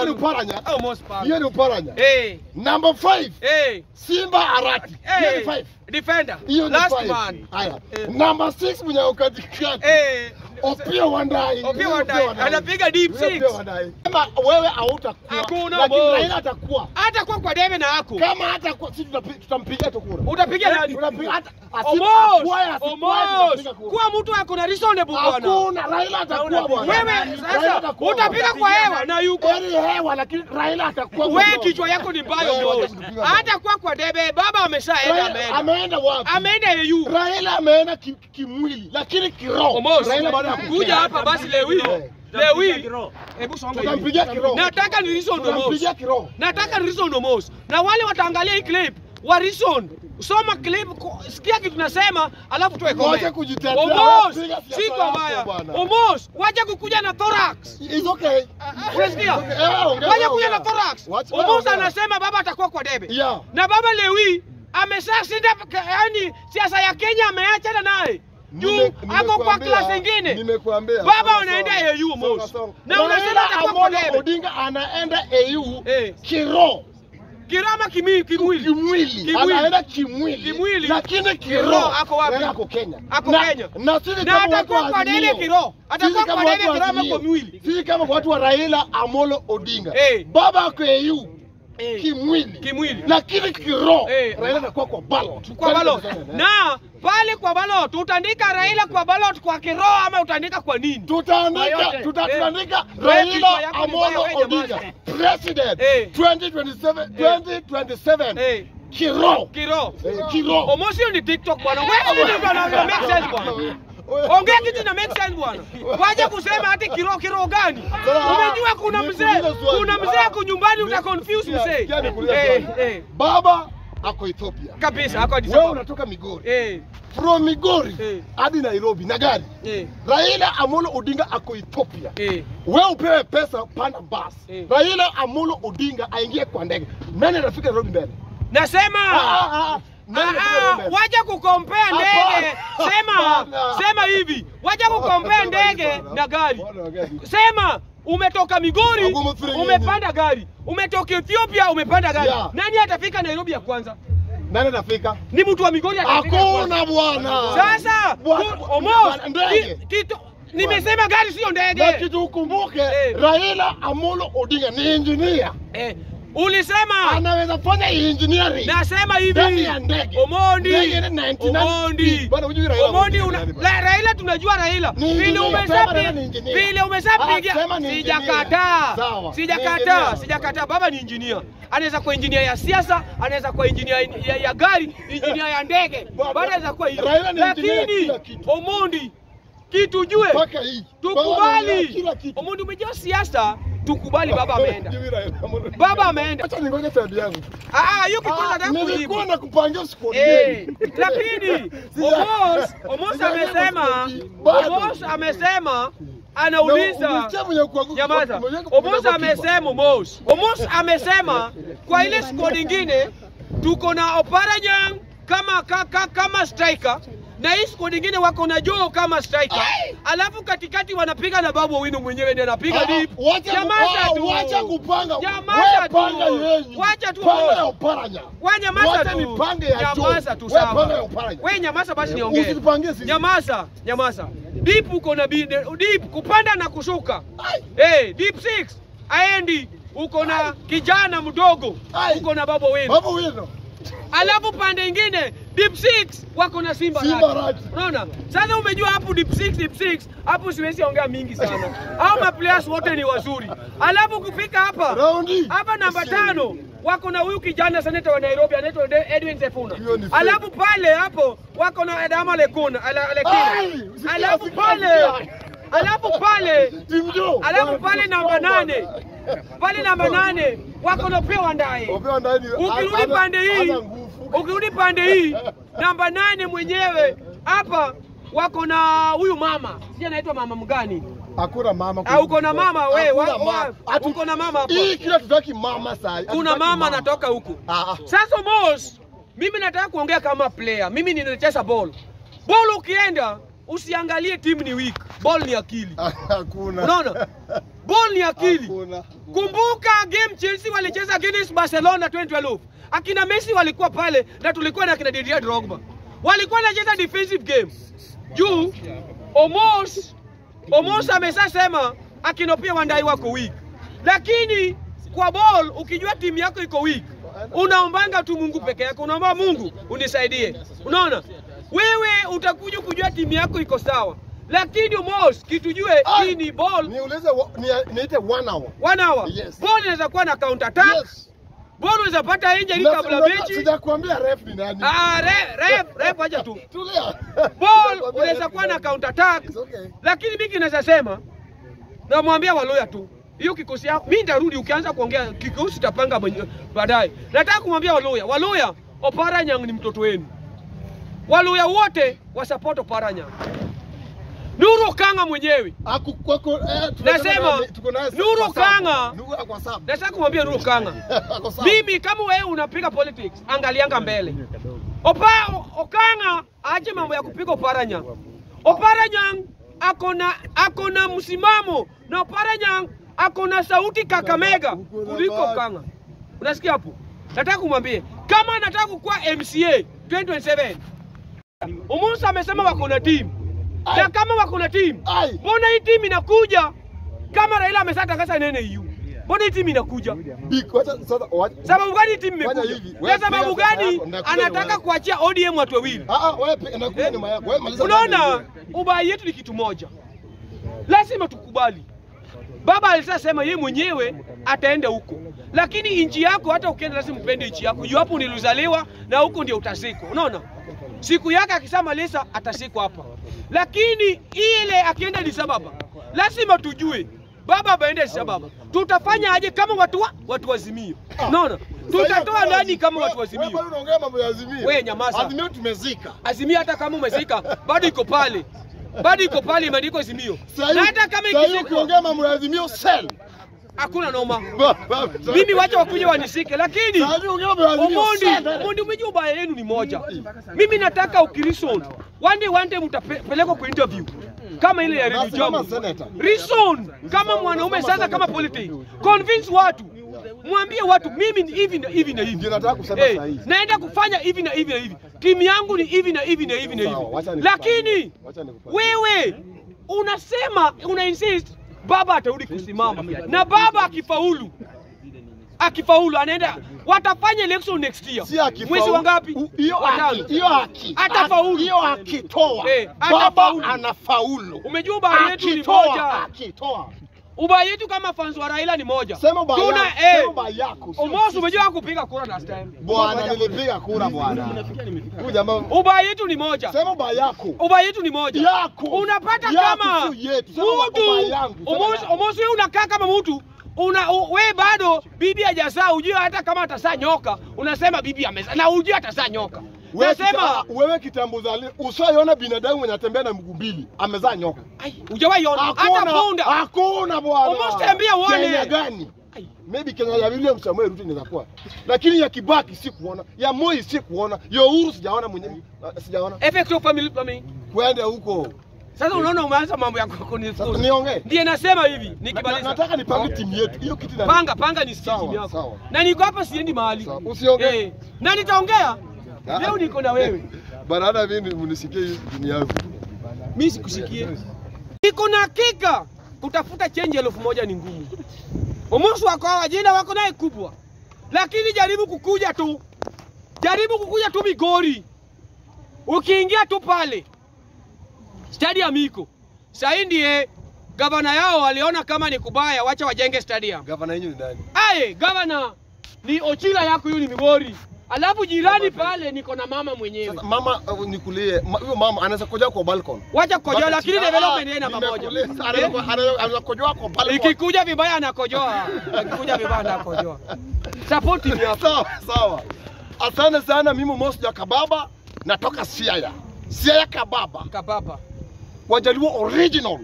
Hiyo ni uparanya. Au most power. Hiyo ni uparanya. Eh, Number 5 eh, Simba Arati. Hiyo ni eh. 5. Defender. Hiyo ni Last 5. man. Haya. Eh. Number 6 mwenye ukatikati. Eh, Opio Wandai. Opio Wandai. Anapiga deep Huyo six. Opio Wandai. Kama wewe hautakuwa. Hakuna Lakini boss. Raila atakuwa. hata kwa kwa debe na ako. Kama hatakuwa sisi tutapi- tutampigia tu kura. Utapiga nani? Tunapiga hata Omos, asikuwe Omos. asikuwe kura. Kuwa mtu ako na reasonable bwana. Hakuna Raila atakuwa bwana. Wewe Raila sasa atakuwa utapiga bwana. kwa hewa na yuko. Yaani hewa lakini Raila atakuwa Wewe bwana. kichwa yako ni mbaya Wewe boss. wacha kutupiga Hata kwa kwa debe baba ameshaenda Raila ameenda. ameenda wapi? Ameenda EU. Raila ameenda ki- kimwili lakini kiroho. Omos, Raila bado hakuja. kuja hapa basi Lewi. Eh. Lewi. Hebu songa hivi. Tutampigia kiroho. Nataka ni reason Omos. Tutampigia kiroho. Nataka ni reason Omos. Na wale wataangalia hii clip wa reason. Soma clip, ku- sikia kitu nasema, alafu tuwe Wacha comment. kujitetea, Omos, piga siasa siko yako mbaya. bwana. Omos, wacha kukuja na thorax. It's okay. Unasikia? Okay, eh, ongea, Wacha kuja ongea. na thorax. Wacha- Omos ongea. anasema baba atakuwa kwa debe. Yeah. Na baba Lewi ameshashinda yani siasa ya Kenya ameachana naye. Juu Nime- ako kwa nimekuambia- class nyingine. Nimekuambia. Baba Songa, unaenda songa. AU, Mos. Songa, songa. Na unasema Raila atakuwa kwa Amolo debe. Odinga anaenda AU Eh. kiroho. Kirama kimi kimwili. Kimwili. Kimwili. Anaenda kimwili. Kimwili. Lakini Kiroho kiroho ako wapi? Raila ako Kenya. Ako Na- Kenya. Na sisi Na kama watu atakuwa wa kwa debe Azimio, kiroho. Atakuwa sisi kama kwa watu debe wa kirama Azimio, kwa mwili. Sisi kama watu wa Raila Amolo Odinga. Eh. Baba ako AU Eh. kimwili. Kimwili. Lakini kiroho Eh. Raila anakuwa kwa ballot. kwa ballot. Na pale kwa ballot utaandika Raila kwa ballot kwa kiroho ama utaandika kwa nini? tutaandika Yote. tuta- Eh. tutaandika Wewe kichwa Raila yako ni Amolo mbaya, wewe Odinga nyamaza. president Eh. 2027 2027 Eh, kiroho kiroho. Eh, kiroho Omosi hiyo ni TikTok bwana. Wewe nini bwana una make sense bwana? Ongea kitu na make sense bwana. Waje kusema hati kiroho kiroho gani? Umejua kuna mzee, kuna mzee ako nyumbani uta confuse mzee. Sikia nikuulize Eh, swali. eh. baba ako Ethiopia Kabisa hako Addis wewe Ababa. unatoka Migori Eh, from Migori Eh. hadi Nairobi na gari eh, Raila Amolo Odinga ako Ethiopia eh. wewe upewe pesa panda basi Eh. Raila Amolo Odinga aingie kwa ndege nani atafika Nairobi mbele Nasema Ah, ah, ah. Nani atafika Ah, Nairobi mbele? wacha kukompea ndege. Hapana. Sema, Hapana. sema hivi. Wacha kukompea ndege na gari. Bwana, gari. Sema umetoka Migori Wagumu three umepanda gari, umetoka Ethiopia umepanda gari. Yeah. Nani atafika Nairobi ya kwanza? Nani atafika? Ni mtu wa Migori atafika ya kwanza. Hakuna bwana. Sasa Bwana- ku- Omos, bwana, ndege. ki- kitu nimesema gari sio Na ndege. kitu ukumbuke, Eh. Raila Amolo Odinga ni engineer. Eh, ulisema Anaweza fanya engineering. nasema Ndani hivi ya ndege. Omondi Ndege ni 99 Omondi Bwana, hujui Raila Omondi Odinga una, ni nani bwana? la, Raila tunajua Raila Ni vile engineer, sema Raila ni umeshapi engineer. vile Ah, umeshapiga sema ni engineer. sijakataa Sawa, ni sijakataa engineer. sijakataa baba ni engineer anaweza kuwa engineer ya siasa anaweza kuwa engineer ya, ya gari engineer ya ndege Baba, bado anaweza kuwa hivyo Raila ni engineer ya lakini kila kitu. Omondi kitu jue Mpaka hii. Bwana, kila tukubali kitu. Omondi umejua siasa tukubali baba ameenda Hujui Raila Amolo Odinga. baba ameenda Acha ningoje time yangu. ah ah, hiyo kitu Ah, nataka kujibu Nilikuwa na kupangia squad Eh, gani. lakini Sija- Omos Omos Sijaelewa amesema squad bado. Omos amesema Na anauliza umesikia mwenye kuanguka- Nyamaza. mwenye- mwenye Omos kukipa. amesema Omos. Omos amesema kwa ile squad ingine tuko na Oparanyang kama ka, ka, kama striker na hii squad ingine wako na Joe kama striker. Alafu katikati wanapiga na Babu Owino mwenyewe ndiye anapiga Ah, deep. wacha Nyamaza ku- tu. ah, wacha kupanga. Nyamaza Wewe panga tu. yenyu. Wacha tu. Panga ya Oparanya. Wewe nyamaza Wacha tu. nipange ya Joe. Nyamaza tu Wewe panga ya sawa. Oparanya. Wewe nyamaza basi niongee. Usinipangie sisi. Nyamaza, nyamaza. Deep uko na bi- deep kupanda na kushuka. Ai. Eh, deep six aendi uko na kijana mdogo Ai. uko na babo wenu. Babu wino. Alafu pande ingine deep six wako na Simba Simba Rati. Rati. Unaona? Sasa umejua hapo deep six, deep six hapo siwezi ongea mingi sana. Hao ma players wote ni wazuri. Alafu kufika hapa Raundi. hapa namba tano wako na huyu kijana seneta wa Nairobi anaitwa De- Edwin Sefuna. Hiyo ni fake. Alafu pale hapo wako na Adama Lekuna, ala, Lekina. Ai, usikia, Alafu usikia, pale usikia. alafu pale Team Joe. alafu pale namba nane pale namba nane wako na Opiyo Wandayi. Opewa ndani. Ukirudi Hana- pande hii, hana nguvu. ukirudi pande hii namba nane mwenyewe hapa wako na huyu mama, sijui anaitwa mama mgani? Hakuna mama. Ah, uko na mama we, Hakuna wa- wa- mama. Atu- uko na mama hapa. Hii kila tutaki mama saa. Kuna mama anatoka huku. Ah, ah. Sasa Mos, mimi nataka kuongea kama player. Mimi ninacheza ball. Ball ukienda usiangalie timu ni weak, ball ni akili. Hakuna. Unaona? Ball ni akili. Hakuna. Kumbuka game Chelsea walicheza against Barcelona 2012. Akina Messi walikuwa pale na tulikuwa na akina Didier Drogba. Walikuwa wanacheza defensive game. Juu Omos Omos ameshasema akina pia Wandai wako weak. Lakini kwa ball ukijua timu yako iko weak, unaombanga tu Mungu peke yako, unaomba Mungu unisaidie. Unaona? Wewe utakuja kujua timu yako iko sawa. Lakini Omos kitujue hii ni ball Niulize wa- ni- niite one hour. one hour. Yes. Ball inaweza kuwa na counter attack. Yes. Ball unaweza pata injury Na- kabla na- mechi. Sijakwambia ref ni nani. Ah, re- ref, ref acha tu. Tulia. Ball Sijakwambia unaweza ref kuwa ni na nani. counter attack. It's okay. Lakini mimi kinaweza sema namwambia Waloya tu. Hiyo kikosi yako mimi nitarudi ukianza kuongea kikosi tapanga mwenye- baadaye. Nataka kumwambia Waloya, Waloya Oparanyang ni mtoto wenu. Waloya wote wa support Oparanyang. Nuru Kanga mwenyewe Aku kwako eh, tunasema Nasema, na- tuko naye Nuru kwa sabu. Kanga. Nuru ako sabu. nataka kumwambia Nuru Kanga Ako sabu. Mimi kama wewe unapiga politics, angalianga mbele. Opa o- Okanga aache mambo ya kupiga Oparanya. Oparanya akona akona msimamo na Oparanya akona sauti Kakamega kuliko Okanga. Unasikia hapo? Nataka kumwambie kama anataka kukuwa MCA 2027 Umusa amesema wako na timu na kama wako na timu, Ai. mbona hii timu inakuja kama Raila ameshatangaza nene EU? Mbona hii timu inakuja? Big, wacha sasa wacha. Sababu gani timu Fanya imekuja? hivi, Na wewe sababu piga sasa gani yako, ndakuja nyuma anataka yako. kuachia ODM watu wawili? Ah ah, wewe pe- nakuja Eh? nyuma yako. Wewe maliza. Unaona, kazi ubaya yetu ni kitu moja, lazima tukubali. Baba alishasema yeye mwenyewe ataenda huko, lakini nchi yako, hata ukienda lazima upende nchi yako. Juu hapo nilizaliwa na huko ndio utazikwa. Unaona, siku yake akishamaliza atazikwa hapa, lakini ile akienda Addis Ababa lazima tujue baba aende Addis Ababa, tutafanya aje kama watu wa, watu wazimio? Unaona, tutatoa nani kama watu Wewe wazimio? bado unaongea mambo ya Azimio. Wewe nyamaza. Azimio tumezika. Azimio hata kama umezika bado iko pale, bado iko pale, imeandikwa Azimio. Sasa Na hata kama hivi ikizikwa ukiongea mambo ya Azimio sell. hakuna noma, mimi wacha wakuja wanishike, lakini Sasa hivi ukiongea mambo ya Azimio Omondi, sell. Omondi, umejua ubaya yenu ni moja. Mimi nataka ukirison one day one day mtapelekwa kwa interview kama ile ya Radio Basi kama Jambo. senator. Reason kama mwanaume sasa, kama politics, convince watu, mwambie watu mimi ni hivi na hivi na hivi, Ndio nataka kusema Eh, saa hii. naenda kufanya hivi na hivi na hivi, timu yangu ni hivi na hivi na hivi na Sawa, wacha hivi, nikupangie. lakini Wacha nikupangie. wewe unasema una insist baba atarudi kusimama, na baba akifaulu akifaulu anaenda watafanya election next year Si akifaulu. mwezi wa ngapi? U- Hiyo Watano. haki, hiyo haki. Atafaulu. Hiyo akitoa. Eh, Baba atafaulu. anafaulu. Umejua ubaya yetu ni Akitoa, moja, akitoa. ubaya yetu kama fans wa Raila ni moja. Sema ubaya Tuna yako, eh, sema ubaya yako, sio Omos sisi. umejua kupiga kura last time. Bwana nilipiga kura bwana. Huyu jamaa Ubaya yetu ni moja. sema ubaya yako. ubaya yetu ni moja Yako. unapata Yako kama sio yetu. Sema mtu ubaya yangu, sema Omosi- yako. Omosi wewe unakaa kama mtu una u- we bado bibi hajazaa, ujue hata kama atazaa nyoka, unasema bibi amezaa na ujue atazaa nyoka. Wewe kita- Nasema wewe kitambo zali usaiona binadamu mwenye atembea na mguu mbili amezaa nyoka. ai, hujawahi ona hata Hakuna, punda. hakuna bwana. Almost tembea uone. Kenya gani? Ai, Maybe Kenya ya William Samuel Ruto inaweza kuwa. Lakini ya Kibaki sikuona, ya Moi sikuona, ya Uhuru sijaona mwenyewe. Sijaona. Effect of family planning. Kwenda huko. Sasa unaona umeanza mambo ya Sasa kunifukuza. niongee. Ndiye nasema hivi, Na- nikimaliza. Nataka nipange timu yetu. Hiyo kitu na Panga panga nisikie Sawa, timu yako. sawa. Na niko hapa siendi mahali. Sawa, usiongee. Eh, na nitaongea. Ah. Leo niko na wewe. Bana hata mimi mnisikie hii timu yangu. Mimi sikusikie. Niko na hakika kutafuta change elfu moja ni ngumu. Umusu wako hawa jina wako naye kubwa, lakini jaribu kukuja tu, jaribu kukuja tu Migori. Ukiingia tu pale stadium iko sahii, ndiye gavana yao waliona kama ni kubaya, wacha wajenge stadium. Gavana yenu ni nani? Aye, gavana ni Ochila yako, huyu ni Migori, alafu jirani pale niko na mama mwenyewe. Sasa mama uh, nikulie, ma- huyo mama anaweza kujoa kwa balcon. Wacha kukojoa, lakini Ah, development yeye namba moja. nimekuuliza, Eh? anaweza- anaweza- Anaweza kujoa kwa balcon. Ikikuja vibaya anakojoa, ikikuja vibaya anakojoa. Support timu yako. Sawa, sawa. Asante sana, mimi Mosi ya Kababa, natoka Siaya. Siaya Kababa, Kababa. Wajaluo original.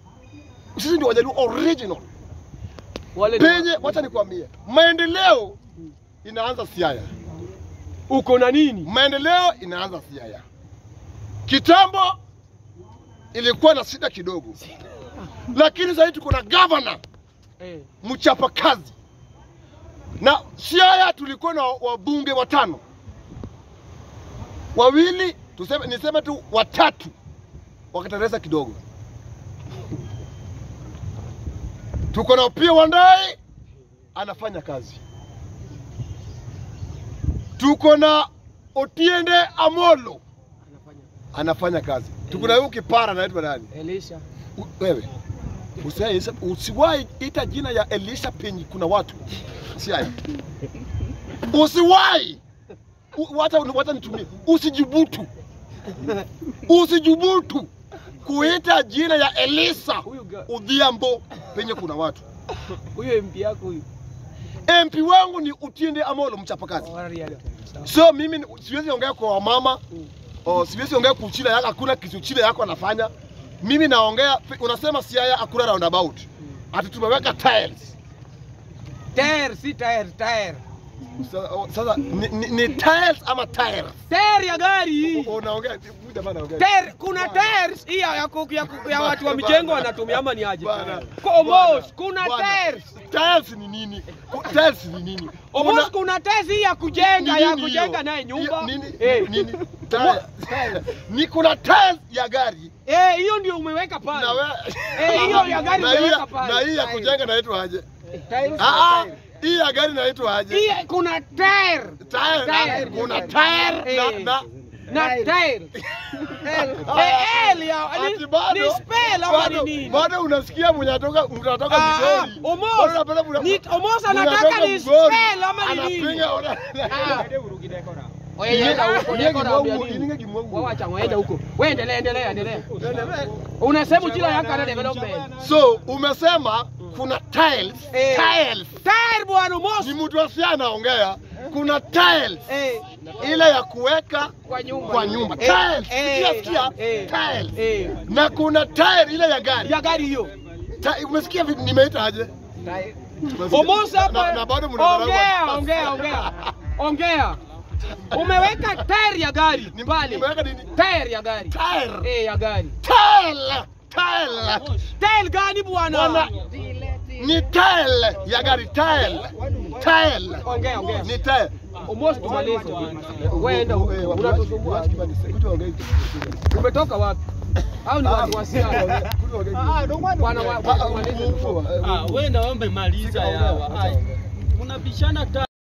Sisi ndio Wajaluo original. Wale ni- Penye, wacha nikwambie, maendeleo inaanza Siaya. uko na nini? Maendeleo inaanza Siaya. Kitambo ilikuwa na shida kidogo, lakini sasa hivi tuko na governor Eh. mchapakazi, na Siaya tulikuwa na wabunge watano, wawili tuseme, niseme tu watatu wakatereza kidogo. Tuko na Opiyo Wandayi anafanya kazi, tuko na Otiende Amolo Anafanya. anafanya kazi, tuko na huyu kipara anaitwa nani? Elisha. U- wewe usiwahi usiwahi ita jina ya Elisha penye kuna watu siaya, usiwahi U- wacha wacha nitumie, usijibutu, usijibutu kuita jina ya Elisa Huyu ga- Odhiambo penye kuna watu. huyo MP yako huyu. MP wangu ni Utiende Amolo mchapakazi. Wa reality. Sawa. So mimi ni- siwezi ongea kwa wamama o, siwezi ongea kuchila yako, hakuna kitu chile yako anafanya. Mimi naongea, unasema Siaya hakuna roundabout, ati tumeweka tiles. Tire si tire, tire. Sasa, sasa ni, ni, ni tiles ama tires? Tire ya gari. Unaongea huyu jamaa anaongea. Tire, kuna tires hii ya, ya, ku- ya, ku- ya watu wa mijengo wanatumia ama ni aje? Bwana, Kwa Omos, bwana, kuna bwana. tires. Tiles ni nini? Ku- Tiles ni nini? Omos, Kuna- kuna tires hii ya kujenga, ni ya nini kujenga hiyo? naye nyumba. Hiyo Nini? Eh. Nini? Tiles. Ni kuna tiles ya gari Eh, hiyo ndio umeweka pale. na we... Eh, hiyo ya gari na hii umeweka ya- pale. na hii ya Tiles. kujenga inaitwa aje? Tires Ah, ah, na tire. hii ya gari inaitwa aje? Hii kuna tire. Tire. Tire. Kuna tire na, Eh. na Na tire. Eh, L ya Ati ni, bado- ni spell ama bado- ni nini? Bado unasikia mwenye anatoka mnatoka Ah, Migori. Omos, Bado unapenda mna- ni- Omos anataka mnatoka ni Migori. spell ama ni nini? Anapiga ona. Ah. Oye, Inge- yenda huko, inge niko naambia kimwangu, nini? inge kimwangu. Wewe acha ngoja huko. Wewe endelea, endelea, endelea. Unasema jina yako ana development. So umesema kuna tiles, Eh. tiles. Tire bwana Omos. Ni mtu asia anaongea. Kuna tiles Eh, ile ya kuweka kwa nyumba. kwa nyumba. Eh, Tiles. eh, Sikia sikia. eh, Tiles. Eh. Na kuna tire ile ya gari. Ya gari hiyo. Ta- Umesikia vi- nimeita aje? Omos Na- hapa. na bado mnadharau Ongea, watu. ongea, ongea. Ongea. Umeweka tire ya gari Ni- pale. nimeweka nini? Tire ya gari. Tire. Eh, ya gari. Tile. Tile. Tire gani bwana? Bwana, ni tile ya gari tile. Tile. Ongea, ongea. Ni tile. Almost tumalize. Wewe enda huko. Eh, watu- Unatusumbua. watu kibani, kutu waongei. Umetoka wapi? Au ni watu wa Siaya? Kutu waongei. Bwana wa- Ah, ah, tumalize. mfu- mfu- eh, Ah, wewe ndio umemaliza yawa. Ai. Unabishana ta